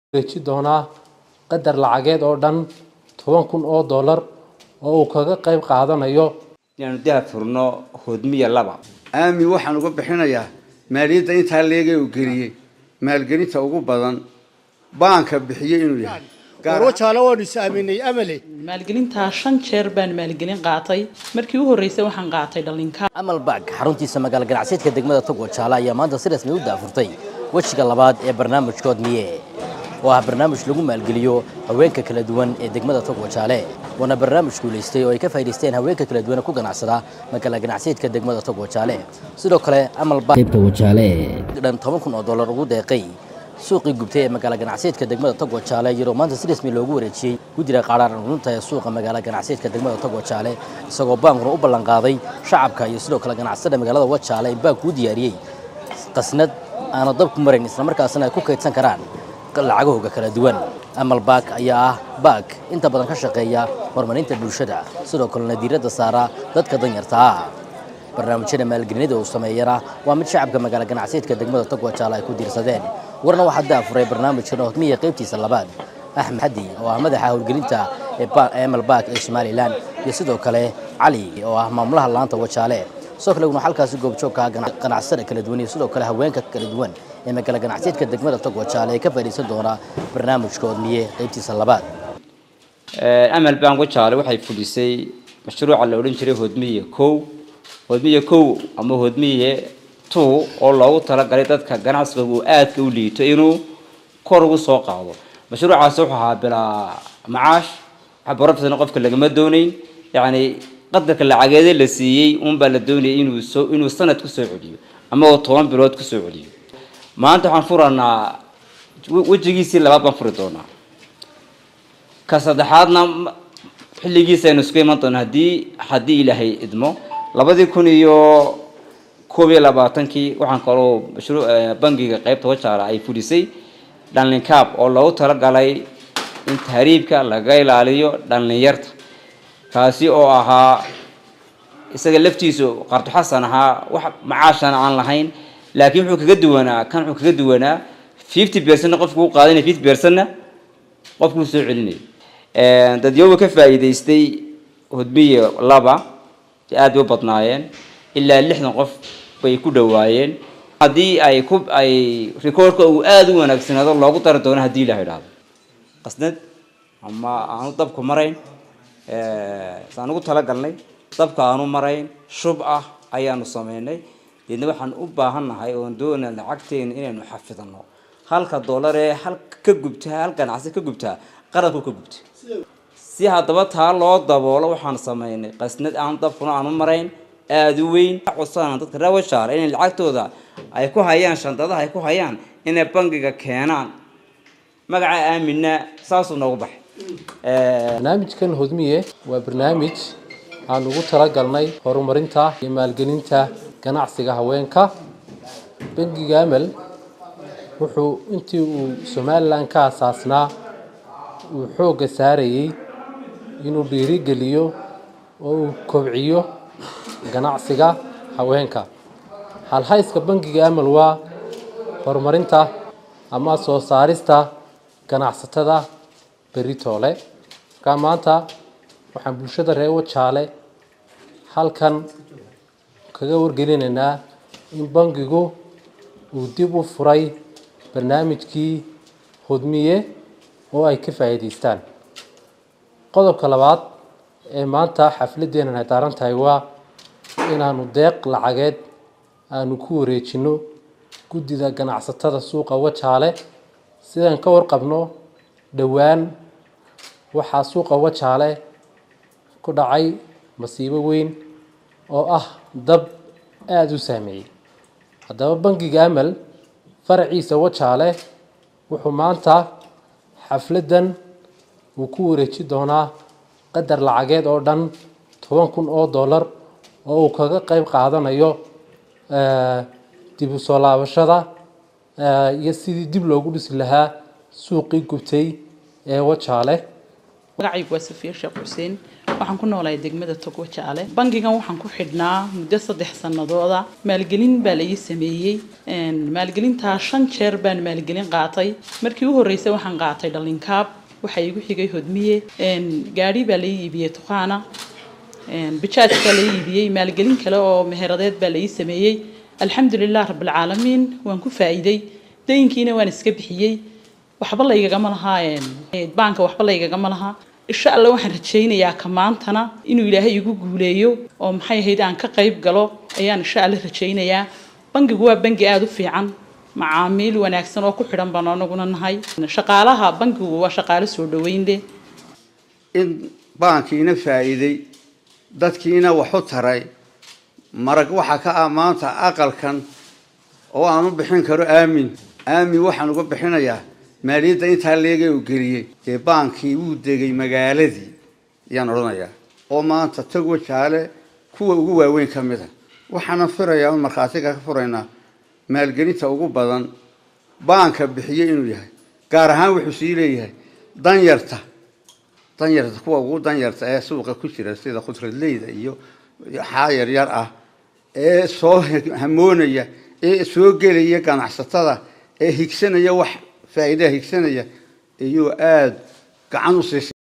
wareeji doonaa qadar lacageed oo dhan toban kun oo dollar oo uu kaga qayb qaadanayo inaanu daha furno hodmiya laba aami waxaan uga bixinayaa maaliyadda intaa leegay uu geliyey maalgelinta ugu badan baanka bixiyey inuu yahay warwajaale waanu is aaminay amale maalgelintaa shan jeer baan maalgelin qaatay markii u horreysay waxaan qaatay dhalinka amal baag xaruntiisa magaalo ganacsiyeedka degmada togwa jaale ayaa maanta si rasmi u daafurtay wejiga labaad ee barnaamijkood miye oo ah barnaamij lagu maalgeliyo haweenka kala duwan ee degmada togwa jaale waana barnaamij guulaystay oo ay ka faa'iidaysteen haweenka kala duwan ee ku ganacsada magaalo ganacsiyeedka degmada togwa jaale sidoo kale amal baag qaybta wajaale dhan toban kun oo dollar ugu deeqay suuqii gubtay ee magaalo ganacsiyeedka degmada togwa jaale iyadoo maanta si rasmi loogu wareejiyey guddiga qaadhaan runta ee suuqa magaalo ganacsiyeedka degmada togwa jaale isagoo baankuna u ballanqaaday shacabka iyo sidoo kale ganacsatada magaalada wajaale in baanku u diyaariyey qasnad aana dab ku marayn islamarkaasina ay ku kaydsan karaan lacagahooga kala duwan amal baak ayaa ah baak inta badan ka shaqeeya horumarinta bulshada sidoo kalena diiradda saara dadka danyarta ah barnaamijyada maalgelinada uu sameeyana waa mid shacabka magaalo ganacsiyeedka degmada togwa jaale ay ku diirsadeen warna waxaa daafuray barnaamijkan hodmiya qaybtiisa labaad axmed xadi oo ah madaxa howlgelinta ee amal baak ee somalilan iyo sidoo kale cali oo ah maamulaha laanta wajaale sidoo kale una halkaasi goobjoogka ganacsada kala duwan iyo sidoo kale haweenka kala duwan ee magaalo ganacsiyeedka degmada togwa jaale ee ka faa'iidaysan doona barnaamijka hodmiye qaybtiisa labaad amal bank wajaale waxay fulisay mashruuca la odhan jiray hodmiye kow hodmiye kow ama hodmiye two oo loogu talagalay dadka ganacsiga uu aadka u liito inuu kor ugu soo qaado mashruucaasi wuxuu ahaa bilaa macaash waxbarofisna qofka lagama doonayn yacni qadarka lacageede la siiyey unbaa la doonayay inuu soo inuu sanad kusoo celiyo ama oo toban bilood kusoo celiyo maanta waxaan furanaa wejigiisii labaad baan furi doonaa ka saddexaadna xilligiisa aynu isku iman doona haddii haddii ilaahay idmo labadii kun iyo koob iyo labaatankii waxaan kaloo mashruuc bangiga qaybta wajaala ay fulisay dhallinkaab oo loogu talagalay in tahriibka laga ilaaliyo dhallinyarta kaasi oo ahaa isaga laftiisu qarto xasan ahaa wax macaashana aan lahayn laakiin wuxuu kaga duwanaa kan wuxuu kaga duwanaa fifty percentna qofku u qaadanaya fifty percentna qofkuu soo celinaya dadyowa ka faa'iidaystay hodmiye laba aad bay u badnaayeen ilaa lixdan qof bay ku dhowaayeen haddii ay ku ay recordka uu aada u wanaagsanaado loogu dari doono haddii la idhaahdo qasnad ama aanu dabku marayn saan ugu talagalnay dabka aanu marayn shub ah ayaanu sameynay deedna waxaan u baahannahay oon doonaa lacagteena inaynu xafidano halka dollar ee hal ka gubtaa hal ganacsi ka gubtaa qaranku ka gubta si haddaba taa loo daboolo waxaan sameynay qasnad aan dabkuna aanu marayn aada u weyn codsanaan dadka reer washaare inay lacagtooda ay ku hayaan shandadaha ay ku hayaan inay bangiga keenaan magaca aaminna saasuu noogu baxay barnaamijkan hodmiye waa barnaamij aan ugu talagalnay horumarinta iyo maalgelinta ganacsiga haweenka bangiga amal wuxuu intii uu somalilan ka asaasnaa uu xoogga saarayey inuu dhiirigeliyo oo uu kobciyo ganacsiga haweenka halhayska bangiga amal waa horumarinta ama soo saarista ganacsatada beritoole markaa maanta waxaan bulshada reer wajaale halkan kaga wargelinaynaa in bangigu uu dib u furay barnaamijkii hodmiye oo ay ka faa'iidaystaan qodobka labaad ee maanta xafladeenan ay daaran tahay waa inaanu deeq lacageed aanu ku wareejino guddida ganacsatada suuqa wajaale sidaan ka warqabno dhowaan waxaa suuqa wajaale ku dhacay masiibo weyn oo ah dab aada u saameeyey haddaba bangiga amal faraciisa wajaale wuxuu maanta xafladdan uu ku wareeji doonaa qadar lacageed oo dhan toban kun oo dollar oo uu kaga qayb qaadanayo dib u soo laabashada iyo sidii dib loogu dhisi lahaa suuqii gubtay ee wajaale magacaygu waa safiir sheekh xuseen waxaan ku noolahay degmada togwa jaale bangigan waxaan ku xidhnaa muddo saddex sanadooda maalgelin baa la ii sameeyey maalgelintaa shan jeer baan maalgelin qaatay markii u horreysay waxaan qaatay dhalinkaab waxaa iigu xigay hodmiye gaadhi baa la ii iibiyey tuqaana bijaaj baa la ii iibiyey maalgelin kale oo meheradeed baa la ii sameeyey alxamdulilah rabbilcaalamiin waan ku faa'iiday dayinkiina waan iska bixiyey waxba laygagama lahaa baanka waxba laygagama lahaa insha alla waxaan rajaynayaa ka maantana inuu ilaahay igu guuleeyo oo maxay ahayd aan ka qayb galo ayaan insha alla rajaynayaa bangigu waa bangi aada u fiican macaamiil wanaagsan oo ku xidhan baan anaguna nahay shaqaalaha bangigu waa shaqaalo soo dhaweyn leh in baankiina faa'iiday dadkiina wax u taray marag waxaa ka ah maanta aqalkan oo aan u bixin karo aamin aamin waxaan uga bixinayaa maaliyadda intaa leegay uu geliyey dee baankii wuu degay magaaladii ayaan odhanayaa oo maanta tagwa jaale kuwa ugu waaweyn ka mid a waxaana firayaa un markhaatiga ka furaynaa maalgelinta ugu badan baanka bixiyey inuu yahay gaar ahaan wuxuu sii leeyahay danyarta danyarta kuwa ugu danyarta ee suuqa ku jira sida khudradleyda iyo xaa yaryar ah ee soo hamoonaya ee soo gelaya ganacsatada ee higsanaya wax faa'iidaha higsanaya iyuu aada gacan u siisay